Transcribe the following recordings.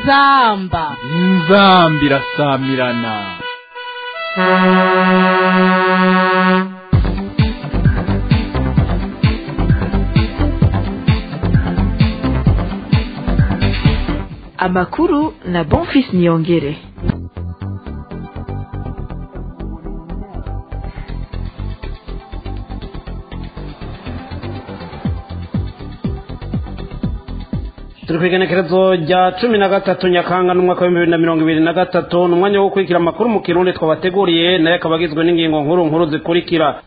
inzamba inzamba irasamirana amakuru na bonfis niyongere turi ku igenekerezo rya cumi na gatatu nyakanga n'umwaka w'ibihumbi bibiri na mirongo ibiri na gatatu ni umwanya wo gukurikira amakuru mu kirundi twabateguriye nayo akaba agizwe n'ingingo nkuru nkuru zikurikira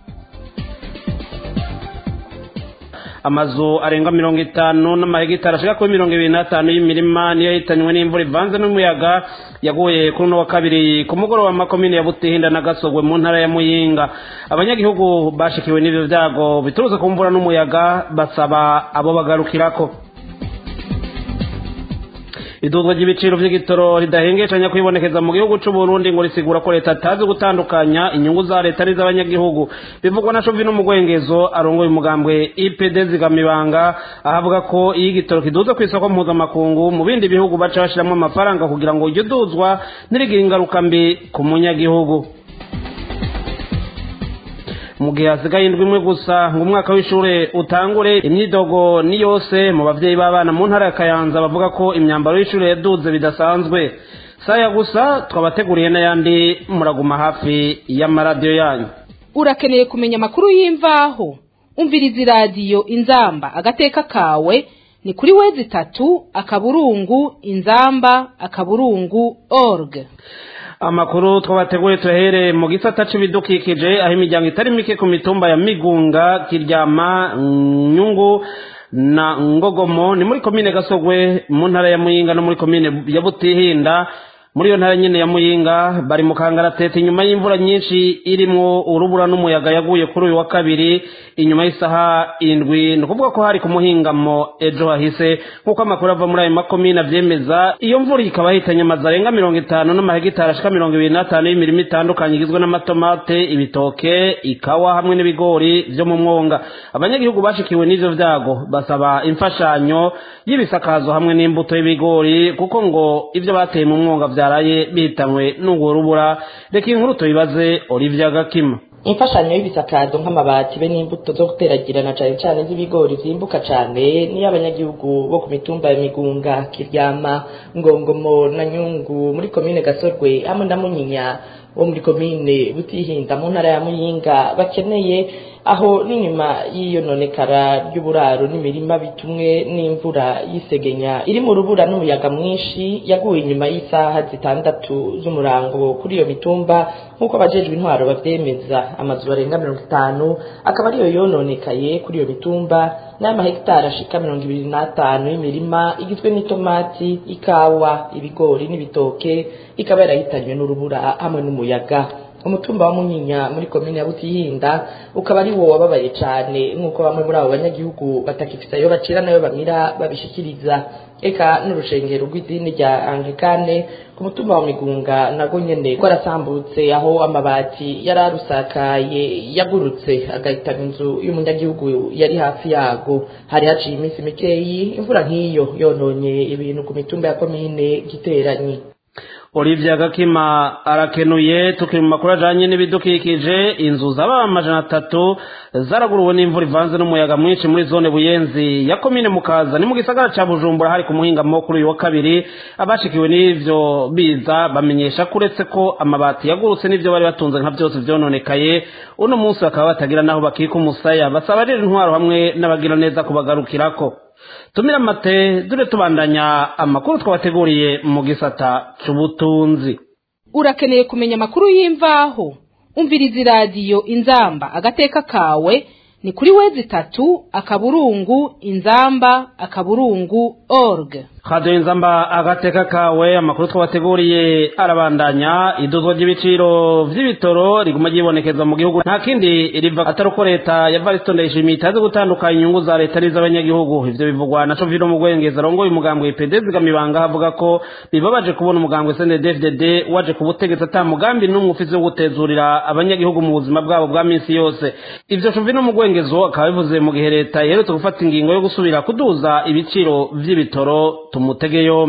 amazu arenga mirongo itanu n'amahegitari ashika kuri mirongo ibiri n'atanu y'imirima niyo yahitanywe n'imvura ivanze n'umuyaga yaguye kuri uno wa kabiri ku mugoroba makomine ya butihinda na gasogwe mu ntara ya muyinga abanyagihugu bashikiwe n'ivyo vyago biturutse ku mvura n'umuyaga basaba abo bagarukirako iduzwa ry'ibiciro vy'igitoro ridahengeshanya kwibonekeza mu gihugu c'u Burundi ngo risigura ko leta atazi gutandukanya inyungu za leta n'iz'abanyagihugu bivugwa na Chauvin Mugwengezo arongoye umugambwe IPD zigamibanga ahavuga ko iyo igitoro kiduza ku isoko mpuzamakungu mu bindi bihugu baca bashiramwo amafaranga kugira ngo iryo duzwa ntirigire ingaruka mbi ku munyagihugu mu gihe hasigaye indwi imwe gusa ngo umwaka w'ishure utangure imyidogo ni yose mu bavyeyi b'abana mu ntara ya kayanza bavuga ko imyambaro y'ishure yaduze bidasanzwe saya gusa twabateguriye n'ayandi muraguma hafi y'amaradiyo yanyu urakeneye kumenya amakuru y'imvaho umviriza iradiyo inzamba agateka kawe ni kuri wezi itatu akaburungu inzamba akaburungu org amakuru twabateguye tuhere mu gisata c'ibidukikije aho imiryango itari mike ku mitumba ya migunga kiryama nyungu na ngogomo ni muri komine gasogwe mu ntara ya muyinga no muri komine ya butihinda muri iyo ntara nyene ya muyinga bari mu kangaratete inyuma y'imvura nyinshi irimwo urubura n'umuyaga yaguye kuri uyu wa kabiri inyuma y'isaha indwi ni ukuvuga ko hari ku muhingamo ejo hahise nk'uko amakuru ava muri ayo makomine avyemeza iyo mvura ikaba yahitanye amazu arenga mirongo itanu n'amahegitari ashika mirongo ibiri n'atanu y'imirima itandukanye igizwe n'amatomate ibitoke ikawa hamwe n'ibigori vyo mu mwonga abanyagihugu bashikiwe n'ivyo vyago basaba imfashanyo y'ibisakazo hamwe n'imbuto y'ibigori kuko ngo ivyo bateye mu mwonga vyaraye bihitanywe n'urwo rubura reka inkuru tuyibaze olivia gakima imfashanyo y'ibisakazo nk'amabati be n'imbuto zo guteragirana cane cane z'ibigori vyimbuka cane niyo abanyagihugu bo ku mitumba ya migunga kiryama ngongomo na nyungu muri komine gasorwe hamwe na munyinya wo muri komine butihinda mu ntara ya muyinga bakeneye aho n'inyuma y'iyononekara ry'uburaro n'imirima bitumwe n'imvura y'isegenya iri mu rubura n'umuyaga mwinshi yaguye inyuma y'isaha zitandatu z'umurango kuri iyo mitumba nk'uko abajejwe intwaro bavyemeza amazu barenga mirongo itanu akaba ariyo yononekaye kuri iyo mitumba n'amahegitari ashika mirongo ibiri n'atanu y'imirima igizwe n'itomati ikawa ibigori n'ibitoke ikaba yarahitanywe n'urubura hamwe n'umuyaga umutumba wa munyinya muri komine ya butihinda ukaba ari wo wababaye cane nk'uko bamwe muri abo banyagihugu batakifise ayo bacira nayo bamira babishikiriza eka n'urushengero rw'idini rya anglikane ku mutumba wa migunga nago nyene ko arasambutse aho amabati yari arusakaye yagurutse agahitana inzu y'umunyagihugu yari hafi yago hari haciye iminsi mikeyi imvura nk'iyo yononye ibintu ku mitumba ya komine giteranyi olivia gakima arakenuye tukiri mu makuru ajanye n'ibidukikije inzu zaba amajana atatu zaraguruwe n'imvura ivanze n'umuyaga mwinshi muri zone buyenzi ya komine mukaza ni mu gisagara ca bujumbura hari ku muhingamo kuri uyu wa kabiri abashikiwe n'ivyo biza bamenyesha ko uretse ko amabati yagurutse n'ivyo bari batunze nka vyose vyononekaye uno munsi bakaba batagira naho bakika umusaya basaba rero intwaro hamwe n'abagira neza kubagarukirako tumira amate dure tubandanya amakuru twabateguriye mu gisata c'ubutunzi urakeneye kumenya amakuru y'imvaho umviriza iradiyo inzamba agateka kawe ni kuri wezi itatu akaburungu inzamba akaburungu org radiyo inzamba agateka kawe amakuru twabateguriye arabandanya iduzwa ry'ibiciro vy'ibitoro riguma ryibonekeza mu gihugu nta kindi riva atari uko leta ya varisito ndayishimiye itazi gutandukanya inyungu za leta n'iz'abanyagihugu ivyo bivugwa na covino mugwengeza arongoye umugambwe ipd zigamibanga havuga ko bibabaje kubona umugambwe snddfdd waje ku butegetsi ata mugambi n'umwe ufise wo gutezurira abanyagihugu mu buzima bwabo bwa minsi yose ivyo covino mugwengezo akaba bivuze mu gihe leta iherutse gufata ingingo yo gusubira kuduza ibiciro vy'ibitoro tumutege yompi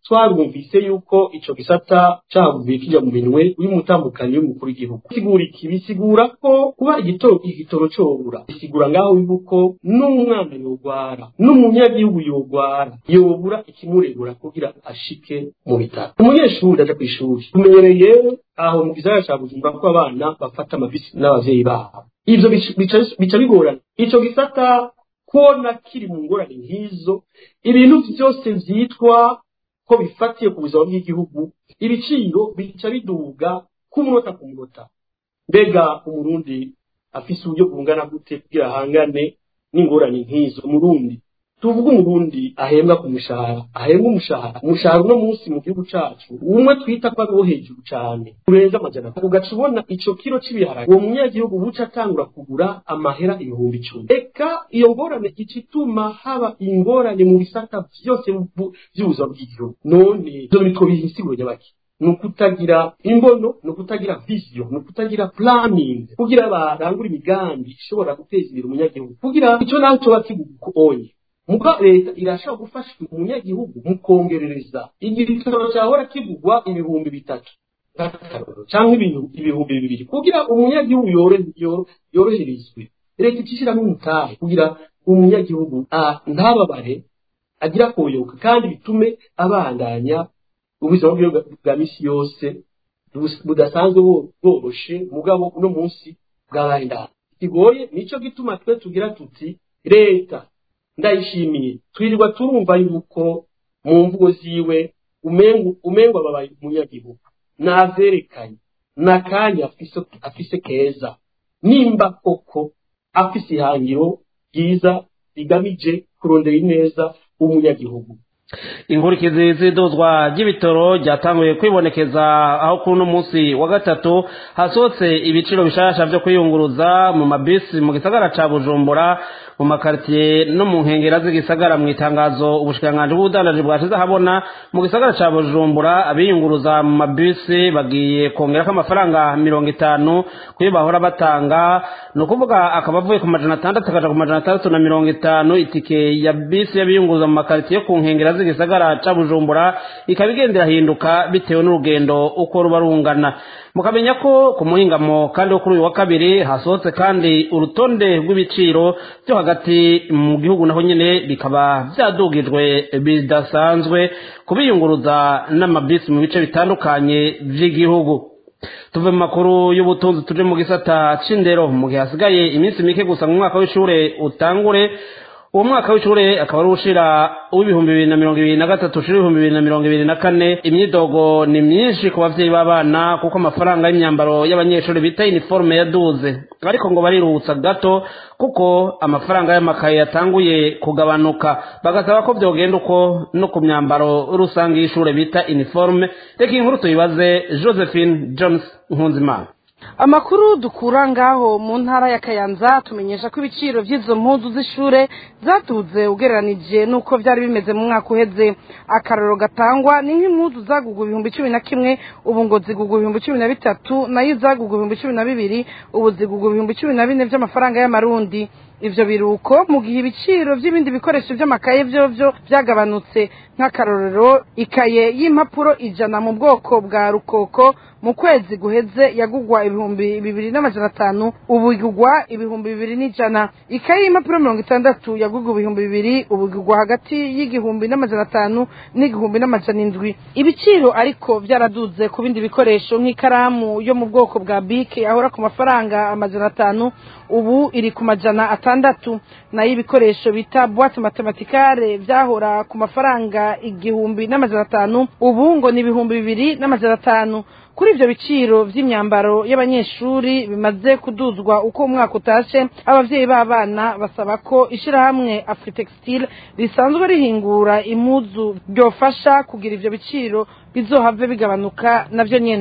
twarumvise yuko ico gisata cavuye kija mu minwe y'umutambukanyi w'umukuru w'igihugu bisigura iki bisigura ko kuba igitoro igitoro cobura bisigura ngaho yuko n'umwana yogwara n'umunyagihugu yogwara yobura ikimuregura kugira ashike mu bitaro umunyeshuri aja kw'ishuri tumenyereye aho mu gisagara ca bujumbura ko abana bafata amabisi n'abavyeyi babo ivyo bica bigorana ico gisata kubona kiri mu ngorane nk'izo ibintu vyose vyitwa ko bifatiye ku buzima bw'igihugu ibiciro bica biduga ku munota ku munota mbega umurundi afise uburyo bungana gute kugira ahangane n'ingorane nk'izo umurundi tuvuga umurundi ahembwa ku mushahara ahembwa umushahara umushahara uno munsi mu gihugu cacu umwe twita ko ari wo hejuru cane urenze amajana ugaca ubona ico kiro c'ibiharage uwo munyagihugu buca atangura kugura amahera ibihumbi icumi eka iyo ngorane ica ituma haba ingorane mu bisata vyose vy'ubuzima bw'igihugu none ivyo bitwo bihisiguro nyabaki ni ukutagira imbono ni ukutagira vision ni ukutagira planning kugira barangura imigambi ishobora guteza imbere umunyagihugu kugira ico naho coba kiguonye muga leta irashobora gufasha umunyagihugu mu kongerereza igitoro cyahora kigugwa ibihumbi bitatu cyangwa ibihumbi bibiri kugira umunyagihugu yoroherezwe leta icishyiramo umutahe kugira umunyagihugu ntababare agira koyoka kandi bitume abandanya ubuzima bwiwe bwa misi yose budasanzwe bworoshe mugabo uno munsi bwabaye ndaha kigoye nico gituma twe tugira tuti leta ndayishimiye twirirwa turumva yuko mu mvugo ziwe umengo ababaye umunyagihugu naverekanye n'akanya afise keza nimba koko afise ihangiro ryiza rigamije kurondera ineza umunyagihugu inkurikizi z'iduzwa ry'ibitoro ryatanguye kwibonekeza aho kuri uno munsi wa gatatu hasohotse ibiciro bishasha vyo kwiyunguruza mu mabisi mu gisagara ca bujumbura mu makaritiye no mu nkengera z'igisagara mu itangazo ubushikiranganji bw'ubudandaji bwashize ahabona mu gisagara ca bujumbura abiyunguruza mu mabisi bagiye kongerako amafaranga mirongo itanu kuyo bahora batanga ni ukuvuga akaba avuye ku majana atandatu akaja ku majana atandatu na mirongo itanu itike ya bisi y'abiyunguruza mu makaritiye ku nkengera z'igisagara ca bujumbura ikaba igenda irahinduka bitewe n'urugendo uko ruba rungana mukamenya ko ku muhingamo kandi wo kuri uyu wa kabiri hasohotse kandi urutonde rw'ibiciro byo hagati mu gihugu naho nyene bikaba vyadugijwe bidasanzwe kubiyunguruza n'amabisi mu bice bitandukanye vy'igihugu tuve mu makuru y'ubutunzi tuje mu gisata c'indero mu gihe hasigaye iminsi mike gusa mu mwaka w'ishure utangure uwo mwaka w'ishure akaba ari ushira w'ibihumbi bibiri na mirongo ibiri na gatatu ushira ibihumbi bibiri na mirongo ibiri na kane imyidogo ni myinshi ku bavyeyi b'abana kuko amafaranga y'imyambaro y'abanyeshuri bita iniforume yaduze ariko ngo bariruhutsa gato kuko amafaranga y'amakaye yatanguye kugabanuka bagasaba ko vyogenda uko no ku myambaro rusange y'ishure bita iniforume reka inkuru tuyibaze josephine jones nkunzimana amakuru dukura ngaho mu ntara ya kayanza tumenyesha ko ibiciro by'izo mpuzu z'ishure zatuze ugereranije n'uko byari bimeze mu mwaka uheze akararo gatangwa ni nk'impuzu zagugwa ibihumbi cumi na kimwe ubu ngo zigugwa ibihumbi cumi na bitatu nayo izagugwa ibihumbi cumi na bibiri ubu zigugwa ibihumbi cumi na bine by'amafaranga y'amarundi ivyo biruko mu gihe ibiciro by'ibindi bikoresho by'amakaye vyovyo byagabanutse nk'akarorero ikaye y'impapuro ijana mu bwoko bwa rukoko mu kwezi guheze yagugwa ibihumbi bibiri n'amajana atanu ubu igugwa ibihumbi bibiri n'ijana ikaye y'impapuro mirongo itandatu yagugwa ibihumbi bibiri ubu igugwa hagati y'igihumbi n'amajana atanu n'igihumbi n'amajana indwi ibiciro ariko byaraduze ku bindi bikoresho nk'ikaramu yo mu bwoko bwa bike yahora ku mafaranga amajana atanu ubu iri ku majana atandatu nayo ibikoresho bita boite matematikare byahora ku mafaranga igihumbi n'amajana atanu ubu ngo ni ibihumbi bibiri n'amajana atanu kuri ivyo biciro vy'imyambaro y'abanyeshuri bimaze kuduzwa uko umwaka utashe abavyeyi b'abana basaba ko ishirahamwe afritextile risanzwe rihingura impuzu ryofasha kugira ivyo biciro bizohave bigabanuka navyo nyene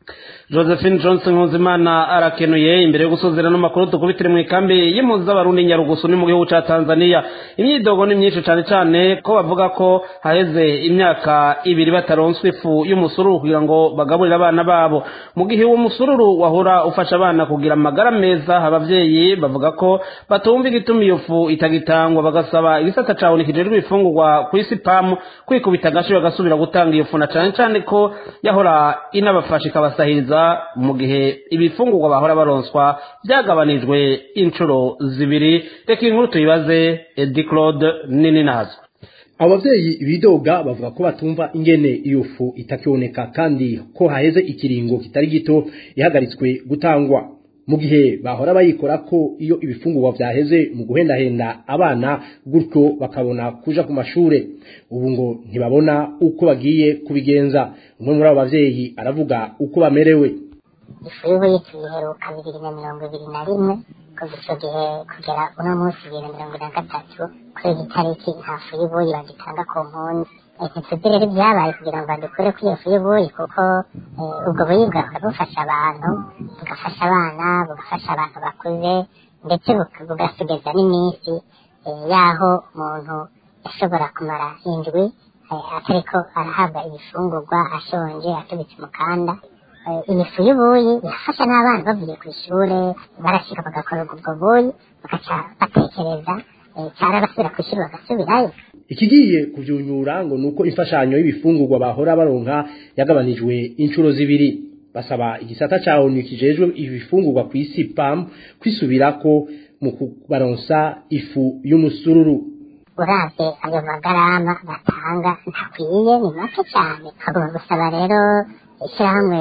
josephine johnson nkuzimana arakenuye imbere yo gusuzira n'amakuru dukubitire mu ikambi y'impunzi z'abarundi nyarugusu ni mu gihugu ca tanzania imyidogo ni myinshi cane cane ko bavuga ko haheze imyaka ibiri bataronswa ifu y'umusururu kugira ngo bagaburire abana babo mu gihe uwo musururu wahora ufasha abana kugira amagara meza abavyeyi bavuga ko batumva igituma iyo fu itagitangwa bagasaba igisata cawe nikijejwe ibifungurwa kw'isi pamu kwikubita agashi bagasubira gutanga iyo fu na cane cane ko yahora inabafasha ikabasahiriza mu gihe ibifungurwa bahora baronswa byagabanijwe inshuro zibiri reka inkuru tuyibaze edi claude nini nazwe abavyeyi bidoga bavuga ko batumva ingene iyo fu itakiboneka kandi ko haheze ikiringo kitari gito ihagaritswe gutangwa mu gihe bahora bayikora ko iyo ibifungurwa vyaheze mu guhendahenda abana gutyo bakabona kuja ku mashure ubu ngo ntibabona uko bagiye kubigenza umwe muri abo bavyeyi aravuga uko bamerewe ifu y'ubuyi tuyiheruka bibiri na mirongo ibiri na rimwe kuva ico gihe kugera uno munsi bibiri na mirongo ine na gatatu kuri iyi tariki nta fu y'ubuyi bagitanga ku mpunzi ntituzi rero ibyabaye kugira ngo badukure kuri iyo fu y'ubuyi kuko ubwo buyi bwahora bufasha abantu bugafasha abana bugafasha abantu bakuze ndetse bugasigaza n'iminsi y'aho umuntu yashobora kumara indwi atariko arahabwa ibifungurwa ashonje atubitse umukanda iyi fu y'ubuyi irafasha n'abana bavuye ku ishure barashika bagakora ubwo buyi bagaca batekereza cyara basubira ku ishuri bagasubirayo ikigiye kuvyunyura ngo nuko imfashanyo y'ibifungurwa bahora baronka yagabanijwe inshuro zibiri basaba igisata ca ONU kijejwe ibifungurwa ku isi PAM kwisubirako mu kubaronsa ifu y'umusururu uravye ayo magarama batanga ntakwiye ni make cyane hagomba gusaba rero ishyirahamwe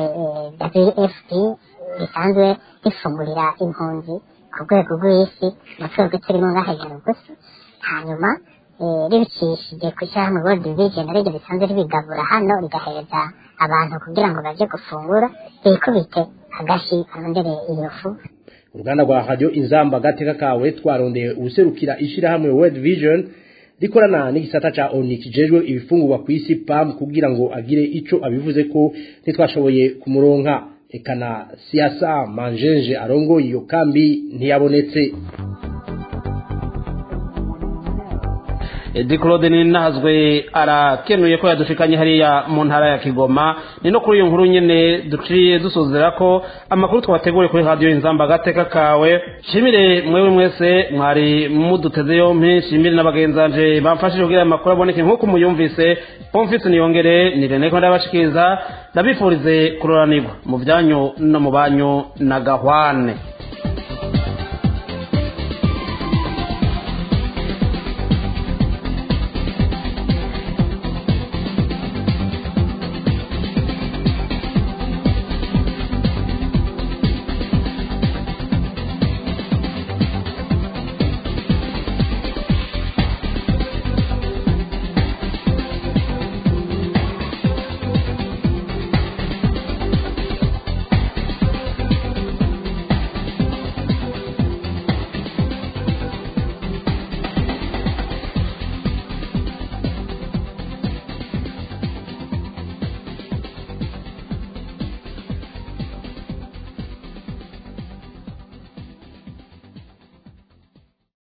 wfp risanzwe rifungurira impunzi ku rwego rw'isi mu twego turimo ngaha gusa hanyuma ribicishije ku ishyirahamwe world vision ariryo risanzwe ribigabura hano rigahereza abantu kugira ngo baje gufungura bikubite agashi barondere iyo fu uruganda rwa radio inzamba gateka kawe twarondeye ubuserukira ishirahamwe world vision rikorana n'igisata ca ONU kijejwe ibifungurwa ku isi PAM kugira ngo agire ico abivuze ko ntitwashoboye kumuronka ekana siasa manjenje arongo iyo kambi ntiyabonetse edi claude ninazwe arakenuye ko yadushikanye hariya mu ntara ya kigoma ni no kuri iyo nkuru nyene duciye dusuzera ko amakuru twabateguriye kuri radiyo inzamba agateka kawe shimire mwewe mwese mwari muduteze yompi shimire n'abagenzanje bamfashije kugira ayo makuru aboneke nk'uko muyumvise pomfisi niyongere ni rene ko ndabashikiriza ndabifurize kuroranirwa mu byanyu no mu banyu na gahwane